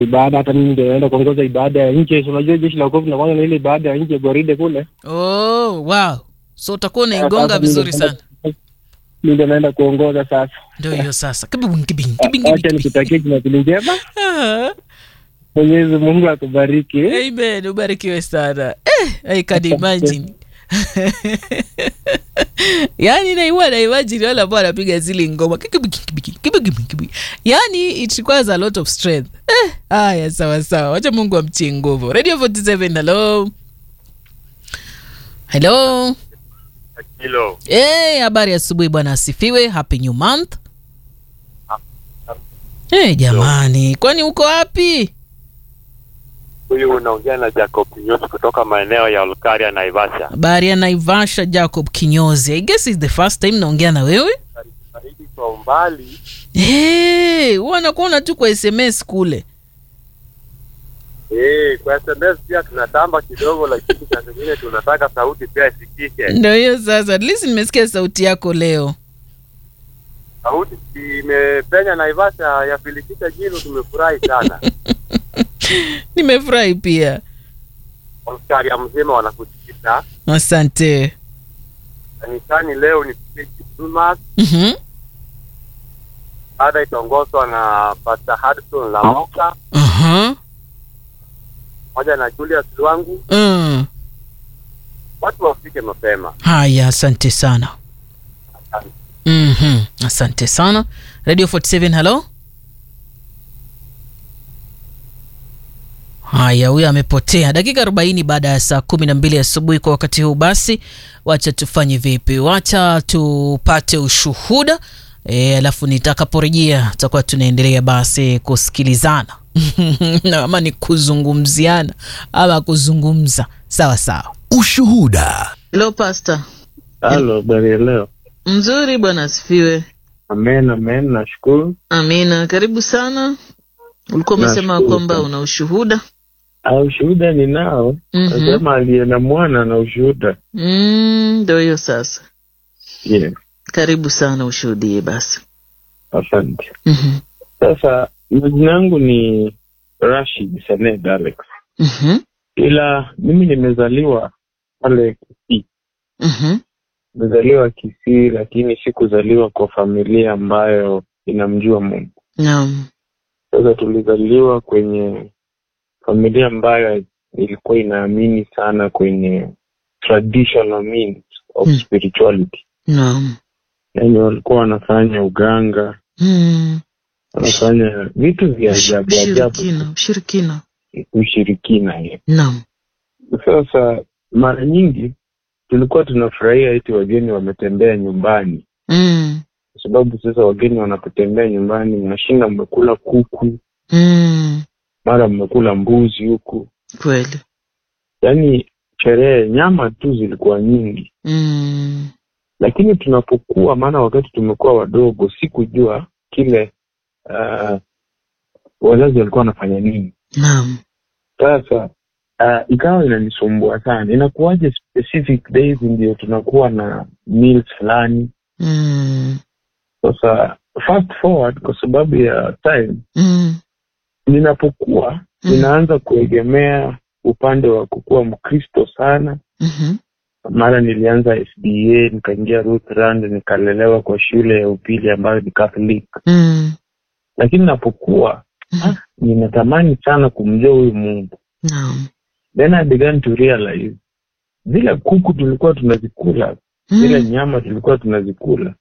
ibada. Hata mimi ndio naenda kuongoza ibada ya nje. Si Unajua jeshi la wokovu linakuwa na ile ibada ya nje gwaride kule. Oh, wow. So utakuwa unaigonga Sasa vizuri mimi sana. ndio- Mimi ndio naenda kuongoza sasa. Ndio hiyo sasa. Kibing, kibing, kibing, Acha kibing. nikutakie Jumapili njema. Ah, Mwenyezi Mungu akubariki. Amen. Ubarikiwe sana. Eh, I can imagine. yaani naiwa na imagine wale ambao wanapiga zile ngoma Kikibiki, kibiki, kibiki, kibiki. yaani it requires a lot of strength eh, haya sawa sawa wacha mungu amtie nguvu radio 47 hello hello hilo Eh, habari asubuhi bwana asifiwe happy new month Eh, jamani kwani uko wapi huyu unaongea na Jacob Kinyosi kutoka maeneo ya Olkaria Naivasha. habari ya naivasha jacob kinyozi i guess is the first time naongea na wewe Baridi kwa umbali hey, huwa nakuona tu kwa sms kule eh, kwa SMS pia tunatamba kidogo, lakini saa zingine tunataka sauti pia isikike. ndo hiyo sasa at least nimesikia sauti yako leo Sauti imepenya Naivasha ya Filikita Jino, tumefurahi sana. nimefurahi pia Olkaria mzima wanakusikiliza asante kanisani. Leo ni Christmas, Mhm, baada itaongozwa na Pastor Hudson Lamoka aha, pamoja na Julius Lwangu. mm. Watu wafike mapema. haya asante sana Mhm, asante sana radio 47 hello haya huyo amepotea dakika 40 baada ya saa kumi na mbili asubuhi kwa wakati huu basi wacha tufanye vipi wacha tupate ushuhuda e, alafu nitakaporejea tutakuwa tunaendelea basi kusikilizana Na ama ni kuzungumziana ama kuzungumza sawa sawa Ushuhuda. Hello pastor Halo, habari ya leo? mzuri bwana asifiwe Amen, amen, nashukuru. Amina, karibu sana. Ulikuwa umesema Nashukuru kwamba sana. una ushuhuda. Ah, ushuhuda ninao. Mhm. Nasema aliye na mwana na ushuhuda. Mm, Ndio hiyo sasa. Yeah, Karibu sana ushuhudie basi. asante. Mhm. Sasa majina yangu ni Rashid Saned Alex, Mhm. ila mimi nimezaliwa pale Kisii. Mhm. Nimezaliwa Kisii, lakini sikuzaliwa kwa familia ambayo inamjua Mungu. Naam. Sasa tulizaliwa kwenye familia ambayo ilikuwa inaamini sana kwenye traditional means of Mm. spirituality. Naam. Yani walikuwa wanafanya uganga, Mm. wanafanya vitu vya ajabu ajabu, Ushirikina, ushirikina. ushirikina hiyo. Naam. Sasa mara nyingi tulikuwa tunafurahia eti wageni wametembea nyumbani, Mm. kwa sababu sasa wageni wanapotembea nyumbani, mnashinda mmekula kuku, Mm. mara mmekula mbuzi huku, Kweli. yaani sherehe, nyama tu zilikuwa nyingi. Mm. Lakini tunapokuwa, maana wakati tumekuwa wadogo, sikujua kile uh, wazazi walikuwa wanafanya nini. Naam. Sasa uh, ikawa inanisumbua sana, inakuwaje specific days ndio tunakuwa na meals fulani. Mm. Sasa fast forward, kwa sababu ya time, Mm. ninapokuwa Mm. ninaanza kuegemea upande wa kukuwa Mkristo sana. Mhm. Mara nilianza SDA, nikaingia Lutheran, nikalelewa kwa shule ya upili ambayo ni Catholic, Mm. lakini napokuwa Mhm. ah, ninatamani sana kumjua huyu Mungu. Naam. Then I began to realize zile kuku tulikuwa tunazikula, zile Mm. nyama tulikuwa tunazikula